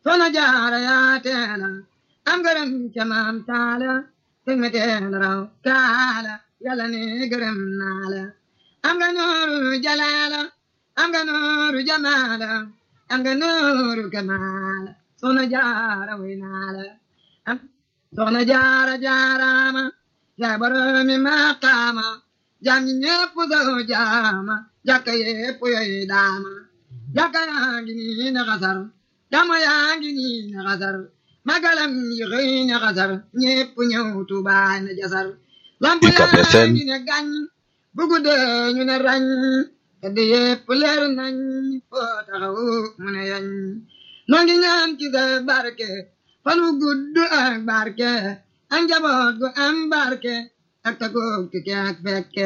soxna jaara yaa teela am gërëm ca maam taala teg me teela raw kaala yàlla ne gërëm naa la am nga nooru jalaala am nga nooru jamaala am nga nooru kamaala soxna jaara way naa la am soxna jaara jaaraama yaa boromi maqaama jaam ñi ñépp daw jaama jàkka yépp yoy daama jàkka yaa ngi nii na xasar dama yaa ngi nii na xasar magalam yi xëy na xasar ñépp ñëw Tuubaa na jasar lamp yaa ngi ne gàñ bu guddee ñu ne rañ tedd yépp leer nañ foo taxaw mu ne yañ noo ngi ñaan ci sa barke fan wu gudd ak barke ak njaboot gu am barke ak tagoog tukke ak fekke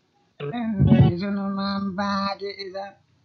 sunu maam baati isa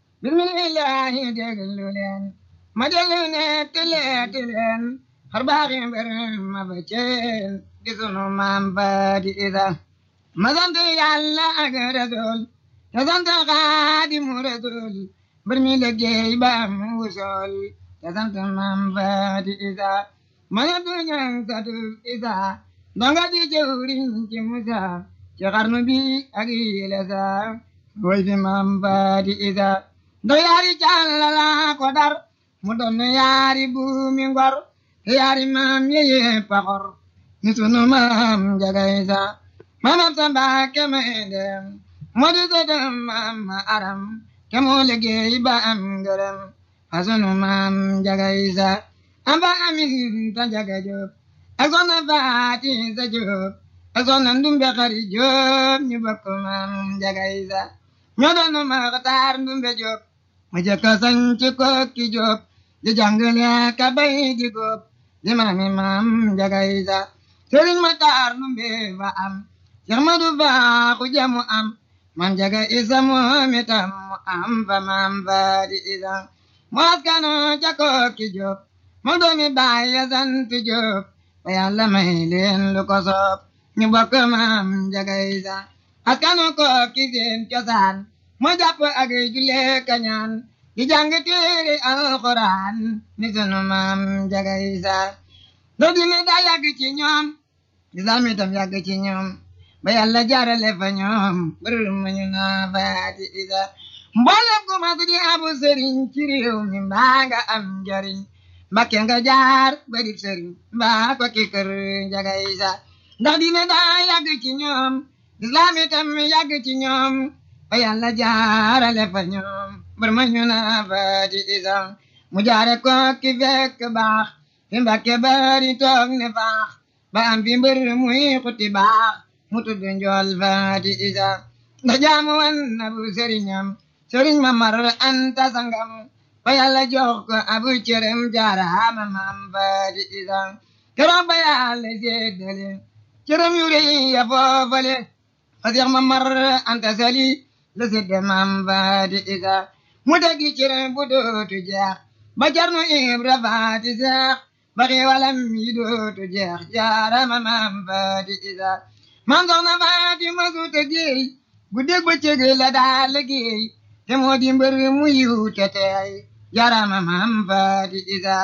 bismillahi déglu leen ma déglu ne tileeti leen xar baaxi mbir ma ba ceen di sunu maam baati isa ma sant yàlla ak rasul te sant xaadimu rasul mbir mi liggéey ba am wusool te sant maam baati isa ma sant ñang satu isa donga di jëwriñ ci musa ci xarnu bi ak yile sa woy fi maam baati isa do yaari càllala ko dar mu doon yaari buumi ngor yaari maam yeye paxor ni sunu maam njaga isa maamam sa mbaake may dem moo di sëtam maam ma aram ke moo liggéey ba am ngërëm fa sunu maam njaga isa amba amin ta njaga jóob ak soxna faati sa jóob ak soxna ndumbe xari jóob ñu bokk maam njaga isa ñoo doon maxtaar ndumbe jóob ma jëkka sañ ci kokki jóob di jàngale ka bay di góob di maami maam njaga isa sëriñ maxtaar ndumbe fa am Seex Madu Baaxu jamu am maam njaga isa moom itam mu am fa maam faati isa mu askano ca kokki jóob moo doomi baay ya sant jóob ba yàlla may leen lu ko soob ñu bokk maam njaga isa askanu kokki seen cosaan moo jàpp ak julle kañaan di jàng téere alxuraan ni sunu maam njaga isa doo dine daa yàgg ci ñoom lislaam itam yàgg ci ñoom ba yàlla jaarale fa ñoom bërër ma ñu naa faati isa mboolem ku mas di abu sëriñ ci réew mi mbaa nga am njariñ mbakke nga jaar bari sëriñ mbaa ko ki kër njaga isa ndax dine daa yàgg ci ñoom lislaam itam yàgg ci ñoom ba yàlla jaarale fa ñoom bër ma ñu naa faati isa mu jaare ko ki fekk baax fi mbakke bari toog ne faax ba am fi mbër muy xuti baax mu tudd njool faati isa ndax jaamu wan na bu sëriñam sëriñ ma mar anta sangam ba yàlla jox ko abu cërëm jaaraama maam faati isa keroog ba yàlla séddale cërëm yu rëy ya foofale fa seex ma mar anta sali la sédde maam faati isa mu degi cërëm bu dootu jeex ba jarnu ibra faati seex ba xiiwalam yi dootu jeex jaaraama maam faati isa maam soxna faati ma suuta géey bu dégg ba cëg la daa liggéey te moo di mbër mu yiw te teey jaaraama maam faati isa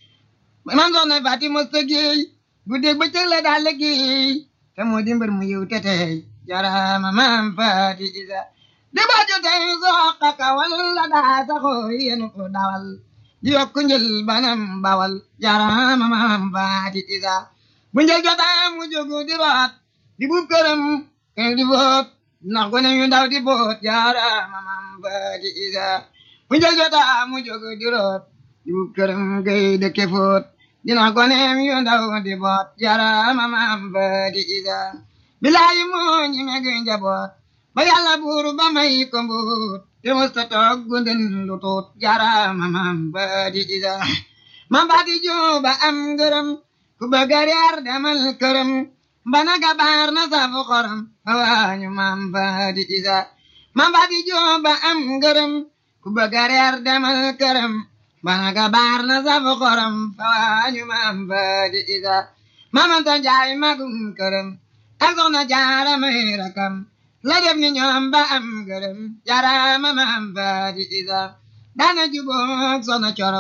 maam soxna faati ma suuta géey bu dégg ba cëg la daa liggéey te moo di mbër mu yiw te teey jaaraama maam faati isa di ba jotey soqa kawal la daa saxoo yenu ko dawal di yokk njël banam bawal jaaraama maam faati isa bu njël jotaa mu jógu di root di buub këram kër di boot ndax gone yu ndaw di boot jaaraama maam faati isa bu njël jotaa mu jógu di root di buub këram gay dëkke foot di ndax gone yu ndaw di boot jaaraama maam faati isa bilaayi moo ñi meg njaboot ba yàlla buur ba may ko mbuut te musta toog gunden lu tuut jaaraama maam faati isa maam faati juba am ngërëm ku bëgg a reer demal këram bana gabaar na safu xorom awaañu maam faati isa maam faati juba am ngërëm ku bëgg a reer demal këram bana gabaar na safu xorom awaañu maam faati isa maamanta njaay magum këram ak soxna jaara may rakam la def ni ñoom ba am ngërëm jaaraama maam faati isa daana juboog soxna coro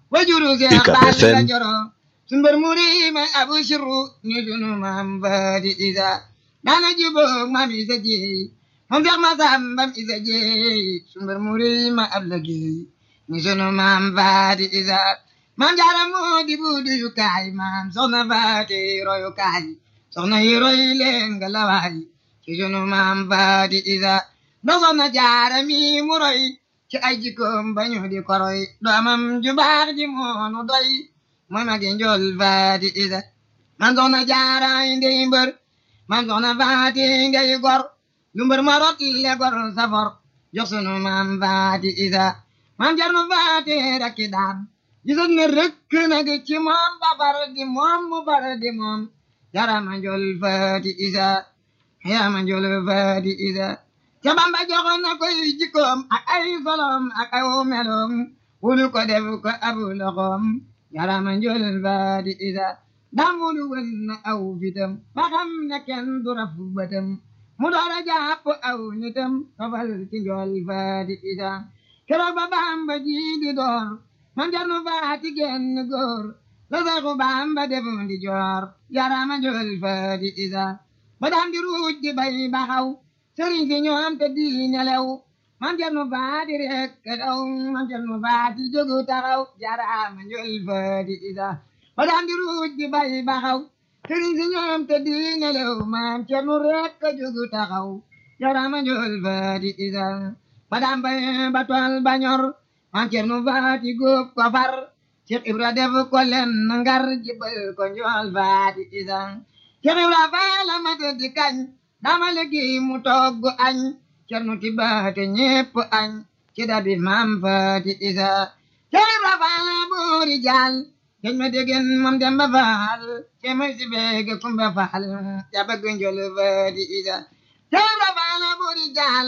wajuru seex baali la joro sun mbër muri may abu sirru ñu sunu maam faati isa daana juboog maam isa jeey moom seex ma sambam isa jeey sun mbër muri ma ab la geey ñu sunu maam faati isa maam jaara moo di buudu yu kaay maam soxna faati royu kaay soxna yi roy leen nga lawaay ci sunu maam faati isa do soxna jaara mi mu roy ci ay jikkoom bañu di koroy doomam ju baax ji moonu doy mooy magi njool faati isa man soxna jaara ndey mbër man soxna faati ngay gor lu mbër ma rot le gor safor jox sunu maam faati isa maam jarnu faati rakki daan gisat ne rëkk nag ci moom ba far di moom mu far di moom jarama njool faati isa yarama njool faati isa ca bamba joxoon na koy jikkoom ak ay solom ak ay meloom wulu ko def ko abu loxoom yarama njool faati isa damulu wën na aw fitam ba xam ne kenn du raf bëtam mu doora jàpp aw nitam tofal ci njool faati isa keroog ba bamba ji di door man jarnu faati genn góor la saxu bamba defu di joor yarama njool faati isa ba daan di ruuj di bay baxaw sëriñ si ñoom te di nelew man jarnu faati rek daw man jarnu faati jógu taxaw yarama njool faati isa ba daan di ruuj di bay baxaw sëriñ si ñoom te di nelew man jarnu rek jógu taxaw yarama njool faati isa ba daan bay ba tool ba ñor man cernu faati góob ko far Cheikh Ibra def ko len ngar jibal ko njool faati isa Cheikh Ibra faala mata di kañ dama liggéey mu togg añ cernu tibaate ñépp añ ci dabi maam faati isa Cheikh Ibra faala boori jaal keñ ma degen moom demba faal ce may si beege kumba faal ya bëgg njool faati isa Cheikh Ibra faala boori jaal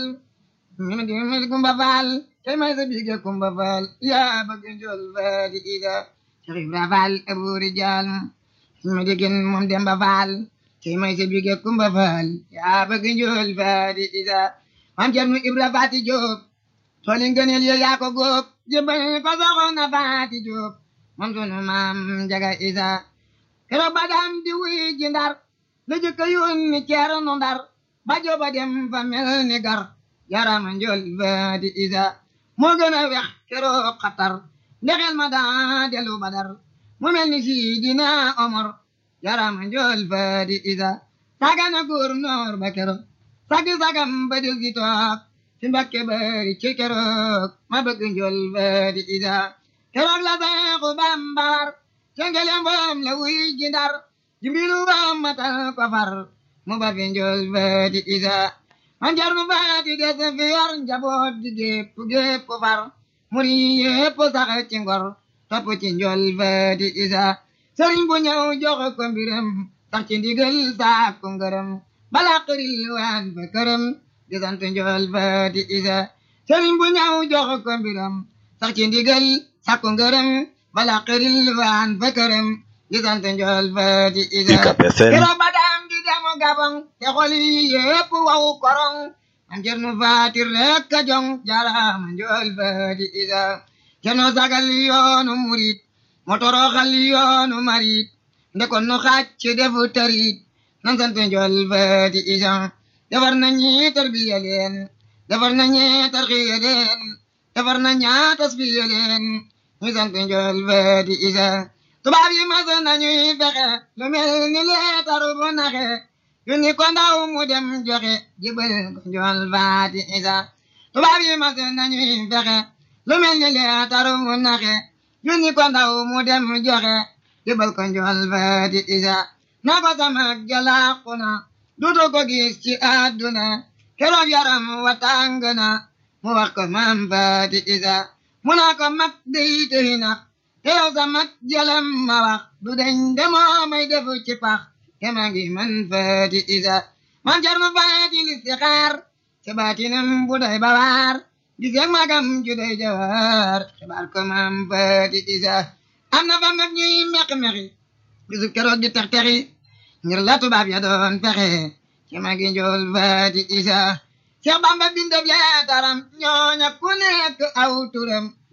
mi di mi kumba faal cey may sa bige kumba faal yaa bëgg njool faati isa Cheikh Ibra faal aburi jaal mi digin moom demba faal cey may sa bige kumba faal yaa bëgg njool faati isa maam Cerno Ibra faati Jóob tooli ngëneel yo yaa ko góob jëbal ko soxna faati Jóob moom sunu maam jaga isa keroog ba daan di wuy ji ndar la jëkka yónni Ceerno ndar ba jooba dem fa mel ni gar yarama njool faati isa moo gën a wex keroog xatar ndexel ma daa delu badar mu mel ni sidina omar yarama njool faati isa sagana góor noor ba keroog sagi sagam ba del si toog si mbakke bari ci keroog ma bëgg njool faati isa keroog la seexu bambar cengelem boom la wuy ji ndar jimbilu boom matal ko far mu ba fi njool faati isa man jarnu faati des fi yor njaboot di gépp gépp far muri yépp sax ci ngor topp ci njool faati isa sëriñ bu ñëw jox ko mbiram sax ci ndigal saak ko ngërëm bala xëril waan fa këram di sant njool faati isa sëriñ bu ñëw jox ko mbiram sax ci ndigal saak ko ngërëm bala xëril waan fa këram di sant njool faati isa keroog ba daam di demu gabang te xol yi yépp waw korong man cernu faati rek a jong jaraama njool faati isa cerno sagal yoonu murit motoroxal yoonu marit ndekon nu xacc defu tarit nan sant njool faati isa defar na ñi tarbiya leen defar na ñi tarxiya leen defar na ñaa tasbiya leen ñu sant njool faati isa tubaab yi mas nañuy fexe lu mel ni leetar bu naxe yu ni ko ndaw mu dem joxe jibal ko njool faati isa tubaab yi mas nañuy fexe lu mel ni leetar bu naxe yu ni ko ndaw mu dem joxe jibal ko njool faati isa na ko sama jalaaku na dutu ko gis ci àdduna keroog yaram wa tàng na mu wax ko maam faati isa mu naa ko mag dey tëy na te yow sa mag jalam ma wax du deñ demoo may defu ci pax te maa ngi man faati isa man jar ma faati listixaar te baatinam bu doy bawaar di seeg magam ju doy jawaar xibaar ko maam faati isa am na fa mag ñuy meq-meqi bisu keroog di tex texi ngir la tubaab ya doon fexe ci magi njool faati isa Seex Bamba bindab leetaram ñooña ku nekk aw turam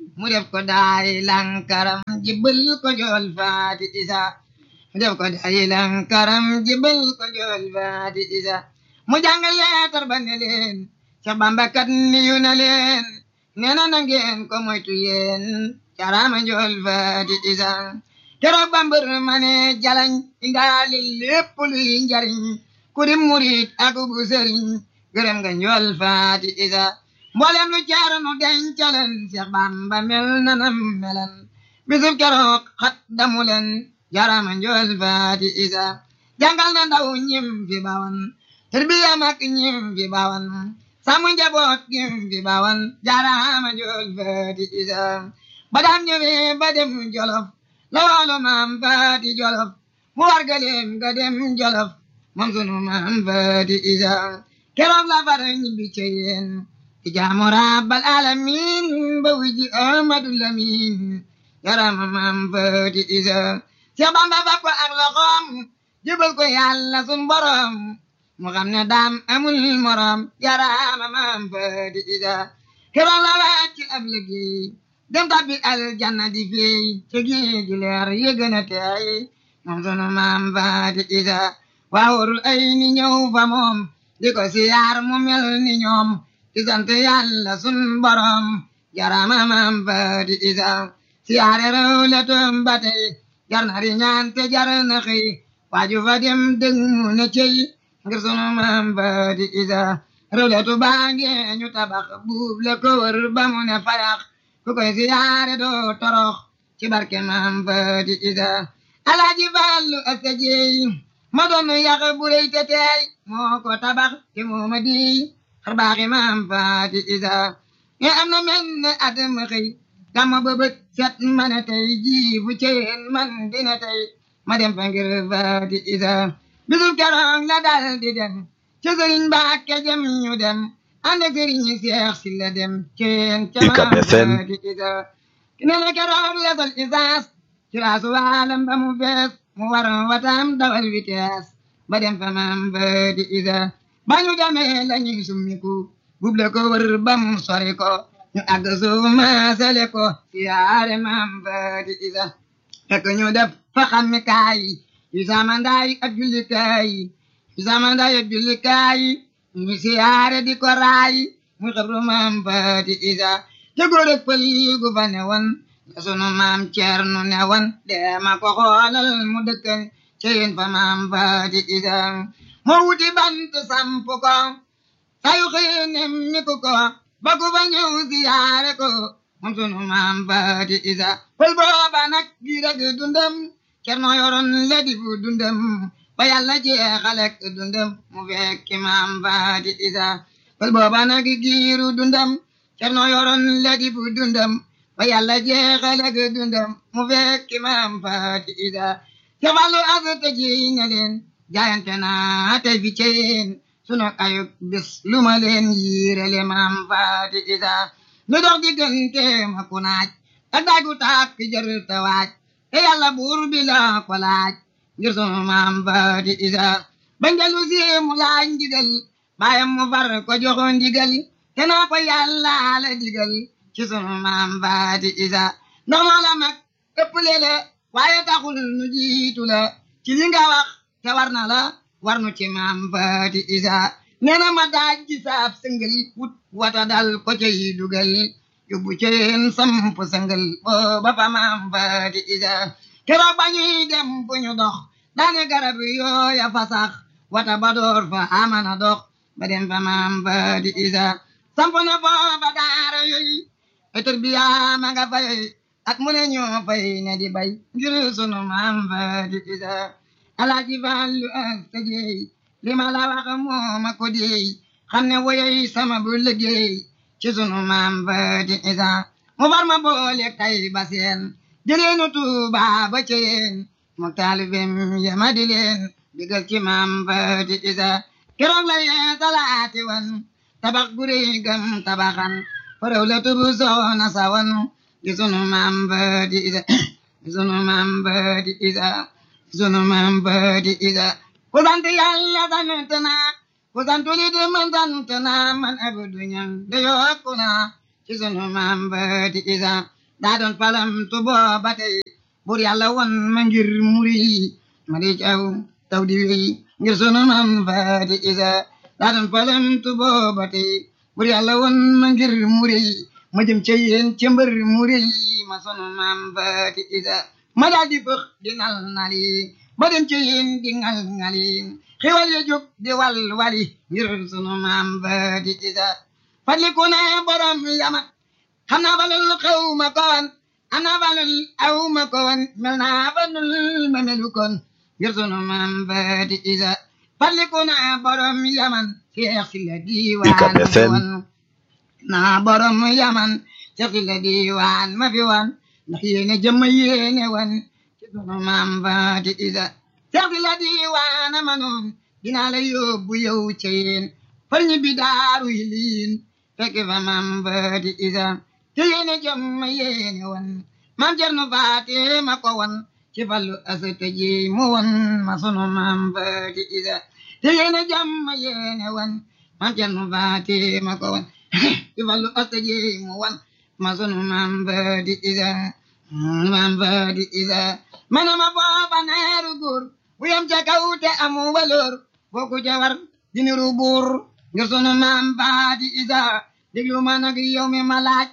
mu def ko daay lankaram jibbal ko jool faati isa mu def ko daay lankaram jibbal ko jool faati isa mu jàng leetar ba ne leen Seex Bamba kat niyu na leen nee na na ngeen ko moytu yéen carama jool faati isa keroog bambër ma ne jalañ indaali lépp luy njariñ ku di murit ak bu sëriñ gërëm nga njool faati isa mboolem lu jaaranu dencaleen Seex Bamba mel na nam melan bisub keroog xat damu leen jarama njool faati isa jàngal na ndaw ñim fi bawan tarbiya mag ñim fi bawan sàmm njaboot ñim fi bawan jarama njool faati isa ba daan ñëwee ba dem jolof la waalo maam faati jolof mu wargaleem ga dem jolof moom sunu maam faati isa keroog la far ñibbi ca yéen ci jaamu rabbal alamin ba wiji amadu lamin yarama maam faati isa Seex Bamba fa ko ak loxoom jëbal ko yàlla sun borom mu xam ne daam amul morom yarama maam faati isa keroog la wàcc ab liggéey dem tabbi aljanna di fey ci géej gi leer yëgën a teey moom sunu maam faati isa waawurul ay ni ñëw fa moom di ko siyaar mu mel ni ñoom di sant yàlla sun borom jarama maam faati isa siyaare rew le toom ba tey jar na ri ñaan te jar na xëy waaju fa dem dëng mu ne cey ngir sunu maam faati isa rew le tu baange ñu tabax buub le ko wër ba mu ne fayax ku koy siyaare doo torox ci barke maam faati isa alaaji fallu asta jeey ma doon yàq bu rëy te teey moo ko tabax te moo ma di xar baaxi maam faati isa nga am na mel ne at ma xëy dama bëbët set ma ne tey jii bu ceen man dina tey ma dem fa ngir faati isa bisul keroog la dal di dem ci sëriñ Mbàkke jëm ñu dem ànd ak sëriñ Seex si la dem ceen ca maam faati isa nee na keroog la sol isaas ci laasu waalam ba mu fees mu war watam dawal vitesse ba dem fa maam faati isa ba ñu demee la ñuy summiku buble ko wër ba mu sori ko ñu àgg suuf maasale ko siyaare maam faati isa fekk ñu def fa xammi kaay yu samandaay ak jullikaay yu samandaay ak jullikaay ñu siyaare di ko raay mu xabru maam faati isa te góor ak pël gu fa ne woon la sunu maam Ceerno ne woon deema ko xoolal mu dëkkal ceyin fa maam faati isa moo wuti bant samp ko sayu xëy nemmi ku ko ba ku fa ñëw siyaare ko moom sunu maam faati isa pël booba nag gi rek dundam Ceerno yoroon la di fu dundam ba yàlla jeexalek dundam mu fekki maam faati isa pël booba nag giiru dundam Ceerno yoroon la di fu dundam ba yàlla jeexalek dundam mu fekki maam faati isa ca fallu asata ji ne leen jaayante naa tey fi ceen sunu ayub bis lu ma leen yiirele maam faati isa lu dox diggante ma ku naaj ak daagu taak ki jër ta waaj te yàlla buur bi la ko laaj ngir sunu maam faati isa bañ dellu si mu laaj ndigal baayam mu far ko joxo ndigal te naa ko yàlla la digal ci sunu maam faati isa ndax moo la mag ëpp lele waaye taxul nu jiitu la ci li nga wax te war na la war nu ci maam faati isa nee na ma daaj ci saab sëngal wut wata dal ko cay dugal yóbbu ceen samp sëngal booba fa maam faati isa keroog ba ñuy dem bu ñu dox daane garab yooya fa sax wata ba door fa amana dox ba dem fa maam faati isa samp na foofa daara yooyu etor biya ma nga fay ak mu ne ñoo fay ne di bay ngir sunu maam faati isa alaaji Fallu asta jeey li ma la wax moo ma ko deey xam ne woyoy sama bu liggéey ci sunu maam faati isa mu far ma boole tay ba seen jëleenu Tuuba ba ceen mu taalibem yama di leen digal ci maam faati isa keroog la yee salaati wan tabax guri gam tabaxan faraw la tubu soona sawan di sunu maam faati isa di sunu maam faati isa sunu maam faati isa ku sant yàlla sant naa ku sant li di man sant naa man abdu ñang de yokku naa ci sunu maam faati isa daa doon palam tu booba tey bur yàlla won ma ngir muri ma di caw taw di wéy ngir sunu mam faati isa daa doon palam tu booba tey bur yàlla won ma ngir muri ma jëm ca yéen ca mbër muri ma sunu mam faati isa ma daal di fëx di nal nali ba dem ca yéen di ngal ngali xiwal ya jóg di wal wali ngir sunu mam faati isa fadliku na borom yamat xam naa balul xaw ma koon am naa balul aw ma koon mel naa balul ma melu koon ngir sunu maam baati isa fadliku na borom yaman seex si la diiwaan ma fi wan naa borom yaman seex si la diiwaan ma fi wan ndax yéene jëmma yéene wan ci sunu maam baati isa seex si la diiwaan ma noon dinaa la yóbbu yow ca yéen far ñi bi daaru yi liin fekk fa maam baati isa te yéene jëmma yéene wan maam Cerno Faati ma ko wan ci fallu asata ji mu wan ma sunu maam baati isa te yéene jëmma yéene wan maam Cerno Faati ma ko wan ci fallu asata ji mu wan ma sunu maam baati isa maam baati isa mana ma booba neeru góor bu yam ca kaw te amu waloor boo ku jawar diniru buur ngir sunu maam baati isa déglu ma nag yow mi ma laaj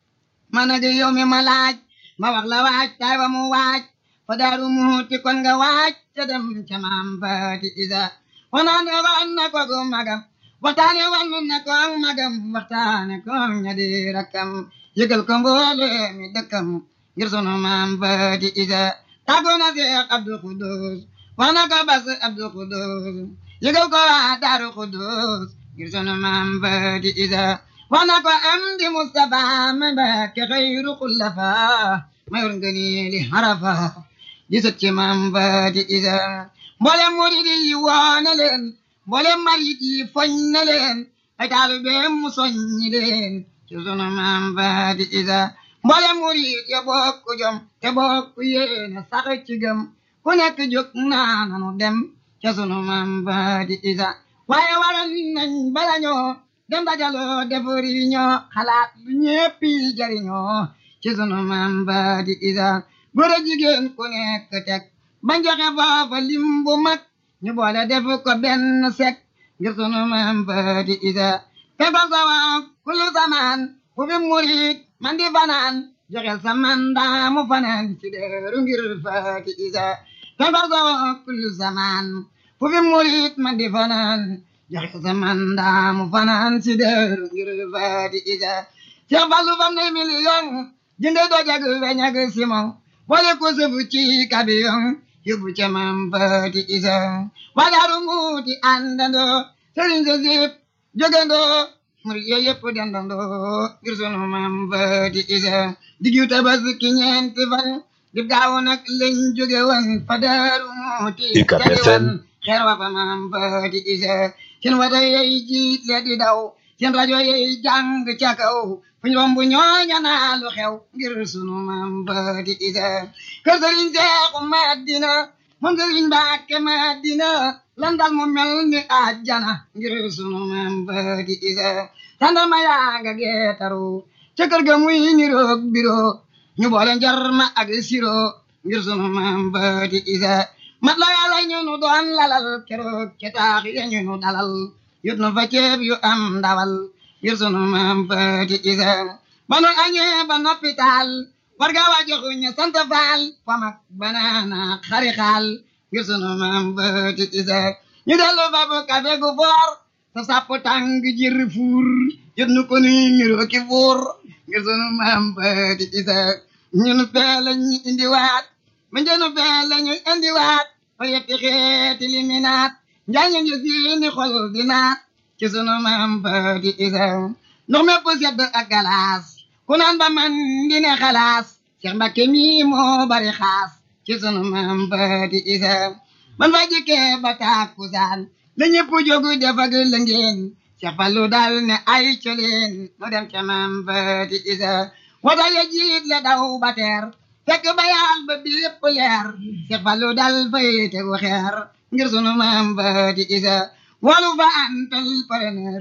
ma nag yow mi ma laaj ma wax la waaj tay wa mu waaj fa daaru muuti kon nga waaj ca dem ca maam baati isa wanaane wan na ko gu magam waxtaane wan na ko magam waxtaane ko ña di rakkam yëgal ko mboole mi dëkkam ngir sunu maam baati isa tàggoo na Seex Abdu Xudus wax na ko bas Abdu Xudus yëgal ko waa daaru Xudus ngir sunu maam baati isa wax na ko am di Mustafa ma Mbàkke xayru xullafa mayor ngëni li harafa di sët ci maam baati isa mboolem murid yi woo na leen mboolem marit yi foñ na leen ay taalibeem mu soññi leen ci sunu maam baati isa mboolem murid ya bokku jom te bokku yéene sax ci gëm ku nekk jóg naa nanu dem ca sunu maam baati isa waaye waral nañ bala ñoo dem dajaloo defari ñoo xalaat lu ñéppi jariñoo ci sunu maam baati isa góor a jigéen ku nekk teg bañ joxe foofa lim bu mag ñu boole def ko benn sek ngir sunu maam baati isa fefa sawa kullu samaan fu fi murit man di fanaan joxel sa mandaa mu fanaan ci deeru ngir faati isa fefa sawa kullu samaan fu fi murit man di fanaan joxe sa mandaa mu fanaan ci deeru ngir faati isa Seex Fallu fam ne million jënde dojag weñ ak simon boole ko sëfu ci kabiyon yóbbu ca maam baati isa wadaaru muuti àndandoo sëriñ sa sip jógandoo murid yooyu yëpp dendandoo ngir sunu maam baati isa diggu tabaski ñeenti fan dib gaaw nag lañ jóge woon fa daaru muuti jadi wan xeer wa fa maam baati isa seen wata yey jiit le di daw seen rajo yey jàng ca kaw fuñ romb ñooña naa lu xew ngir sunu maam baati isa kër sëriñ seexu madina moom sëriñ mbàkke madina lan dal mu mel ni àjjana ngir sunu maam baati isa tandama yaa nga geetaru ca kër ga muy niroog biro ñu boole njarma ak siro ngir sunu maam baati isa mat la yàlla ñu nu doon lalal keroog ca taax ya ñu nu dalal yut nu fa ceeb yu am ndawal ngir sunu maam baati isa ba nu añee ba noppi taal warga wa joxu ñu sant faal famak banaana xari xaal ngir sunu maam baati isa ñu dellu fa bu kafe gu foor sa sapp tàng jir fuur yut nu ko nuy niroo ki fuur ngir sunu maam baati isa ñun fee lañu indiwaat ma njënu fee lañu indiwaat fa yetti xeeti liminaat njaañu ñu siini xol di naat ci sunu maam baati isa ndox mépp sedd ak galaas ku naan ba man di ne xalaas Seex Mbakke mi moo bari xaas ci sunu maam baati isa man fa jikkee ba tàkkusaan la ñëpp jógu def ak la ngeen Seex Fallu dal ne ay coleen nu dem ca maam baati isa wata ya jiit le daw ba teer fekk ba yaal ba bépp leer Seex Fallu dal fay tegu xeer ngir sunu maam baati isa walu fa antal preneur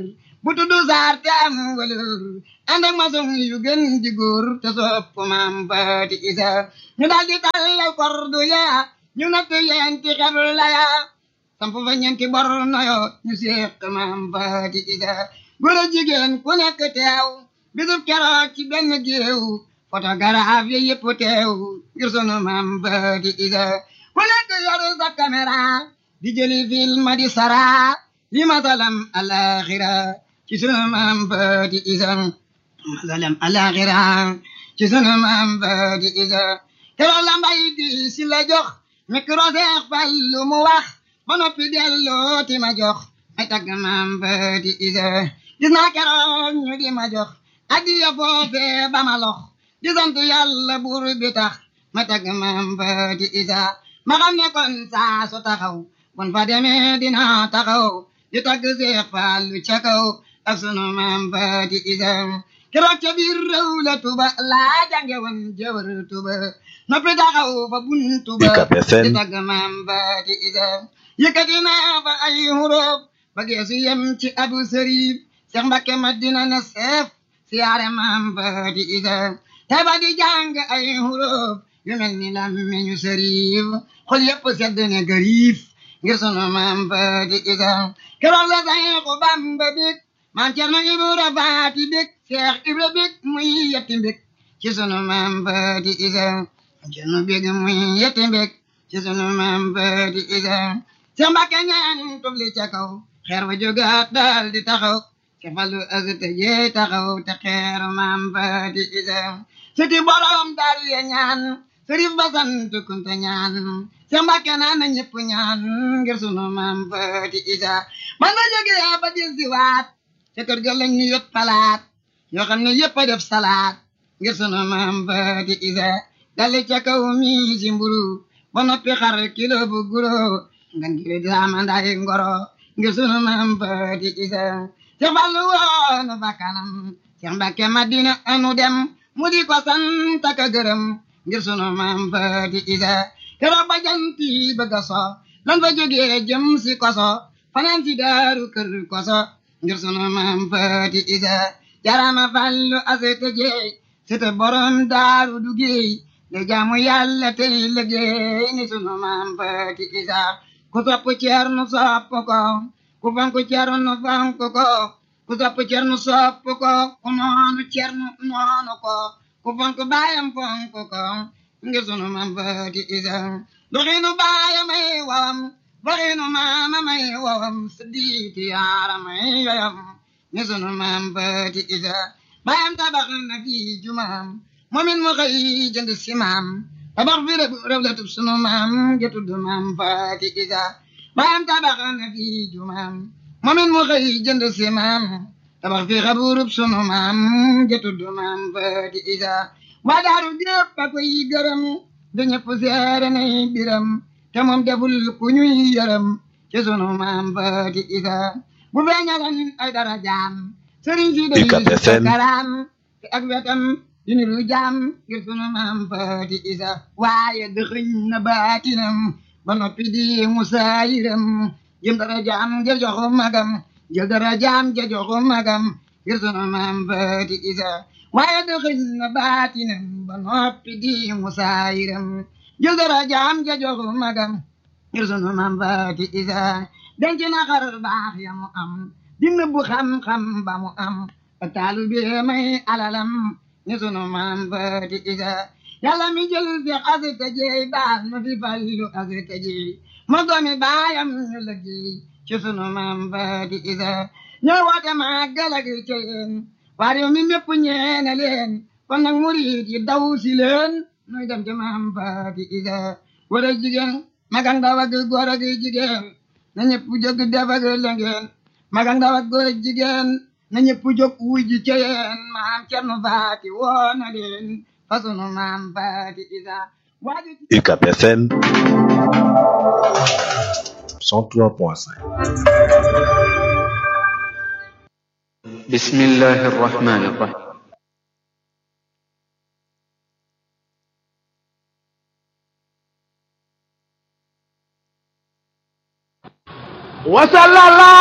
bu tuddu saar te am walur ànd ak maçon yu gën di góor te sopp maam faati isa ñu daal di tàllal kordu ya ñu natt yenti xebla ya samp fa ñeenti bor noyo ñu séq maam faati isa góor a jigéen ku nekk teew bisub keroog ci benn géew photographe yi yëpp teew ngir sunu maam faati isa ku nekk yoru sa caméra di jëli film di sara li masalam alaxira ci sunu maam faati isa masalam alaxira ci sunu maam faati isa keroog la mbay di si la jox micro seex fal lu mu wax ba noppi delloo ti ma jox ay tagg maam faati isa gis naa keroog ñu di ma jox addiya foofee ba ma lox di sant yàlla buur bi tax ma tagg maam faati isa ma xam ne kon saa su taxaw bon fa demee dina taxaw di tagg seex fallu ca kaw ak sunu maam faati isa keroog ca biir réew la tuba laa jànge woon jëwër tuba noppi taxaw fa buntu ba di tagg maam faati isa yëkkati naa fa ay huruf ba geesu yem ci abu sërif seex mbakke madina na seef siyaare maam faati isa te ba di jàng ay huruf yu mel ni lammiñu sërif xol yëpp sedd ne gariif ngir sunu maam faati isa keroog la Seexu Bamba bég maam Cerno Ibra Faati bég Seex Ibra bég muy yetti bég ci sunu maam faati isa Cerno bég muy yetti bég ci sunu maam faati isa Seex Mbakke ñaan tubli ca kaw xeer wa jógaat daal di taxaw ci falu asite jee taxaw te xeeru maam faati isa siti borom daal ya ñaan sërif ba sant kunte ñaan Seex Mbakke naan na ñëpp ñaan ngir sunu maam faati isa man na jógee ba dil si waat ca kër ga lañ ñu yot palaat yoo xam ne yëpp a def salaat ngir sunu maam faati isa dali ca kaw mi si mburu ba noppi xar kilo bu guro ngan gile daama nday ngoro ngir sunu maam faati isa Seex Fallu woonu bakkanam Seex Mbakke Madina anu dem mu di ko sant ak gërëm ngir sunu maam faati isa keroog ba janti bëgg a so lan fa jógee jëm si koso fanaan si daaru kër koso ngir sunu maam faati isa jarama fallu asete jeey sete borom daaru dugeey de jaamu yàlla tey liggéey ni sunu maam faati isa ku sopp ceernu sopp ko ku fonk ceernu fonk ko ku sopp ceernu sopp ko ku noonu ceernu noonu ko ku fonk baayam fonk ko ngir sunu maam faati isa doxinu baayam ay wawam waxinu maama may wawam siddiiti yaara may yoyam ni sunu maam faati isa baayam tabax na fi jumaam moomin mu xëy jënd si maam tabax fi rëb la tub sunu maam ja tudd maam faati isa baayam tabax na fi jumaam moomin mu xëy jënd si maam tabax fi xaburub sunu maam ja tudd maam faati isa waa daaru jépp a koy gërëm da ñëpp seere nay biram te moom deful ku ñuy yërëm ci sunu maam faati isa bu feeñalan ay dara jaam sëriñ si day karaam te ak wetam yu ni lu jaam ngir sunu maam faati isa waaye dëxëñ na baatinam ba noppi di musaayiram jëm dara jaam ja joxu magam jël dara jaam ja joxu magam ngir sunu maam faati isa waaye dëxëñ na baatinam ba noppi di musaayiram jël dara jaam ja joxu magam ngir sunu maam faati isa denc na xar baax ya mu am di nëbbu xam-xam ba mu am taalu bi may alalam ni sunu maam faati isa yàlla mi jël fi asita jeey baal ma fi fallu asita jeey ma doomi baayam ñu liggéey ci sunu maam faati isa ñoo woote màggal ak ceyeen waa réew mi mépp ñeene leen kon nag murid yi daw si leen nuy dem ci maam faati isa góor ak jigéen mag ak ndaw ak góor ak jigéen na ñëpp jóg def ak lëngeen mag ak ndaw ak góor ak jigéen na ñëpp jóg wuy ji ceyeen maam cernu faati woo na leen fa sunu maam faati isa UCAB FM 103.5 بسم الله الرحمن الرحيم وصلى الله